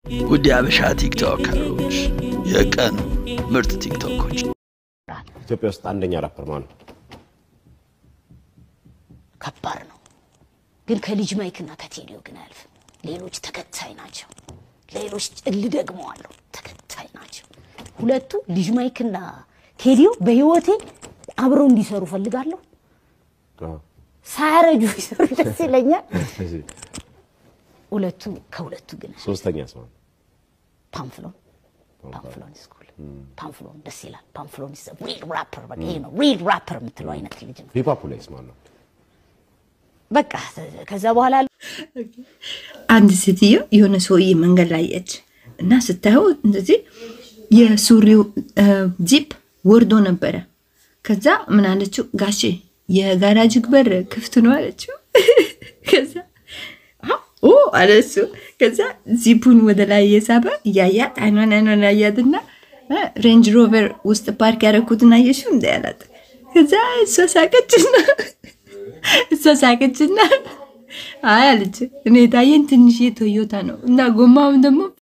ውድ የአበሻ ቲክቶከሮች የቀኑ ምርጥ ቲክቶኮች ኢትዮጵያ ውስጥ አንደኛ ራፐር ማን ነው? ከባድ ነው ግን ከልጅ ማይክና ከቴዲዮ ግን አያልፍም። ሌሎች ተከታይ ናቸው። ሌሎች እል ደግሞ አሉ ተከታይ ናቸው። ሁለቱ ልጅ ማይክና ቴዲዮ በህይወቴ አብረው እንዲሰሩ ፈልጋለሁ። አዎ። ሳያረጁ ቢሰሩ ደስ ይለኛል። ሁለቱ ከሁለቱ ግን ሶስተኛ ሰው ነው። ፓምፍሎን ፓምፍሎን ስኩል ፓምፍሎን ደስ ይላል። ፓምፍሎን is a real rapper በቃ ይሄ ነው ሪል ራፐር የምትለው አይነት ልጅ ነው። ሂፓፕ ላይስ ማን ነው? በቃ ከዛ በኋላ አንድ ሴትዮ የሆነ ሰውዬ መንገድ ላይ አየች እና ስታየው እንደዚህ የሱሪው ዚፕ ወርዶ ነበረ። ከዛ ምን አለችው? ጋሼ የጋራጅ በር ክፍት ነው አለችው። ከዛ "አዎ" ኦ አለ እሱ። ከዛ ዚፑን ወደ ላይ እየሳበ እያያት አይኗን አይኗን ያያትና "እ፣ ሬንጅ ሮቨር ውስጥ ፓርክ ያደረኩትን አየሽው እንደ ያላት። ከዛ እሷ ሳቀችና እሷ ሳቀችና አይ አለች እኔ የታየኝ ትንሽ ቶዮታ ነው እና ጎማውም ደግሞ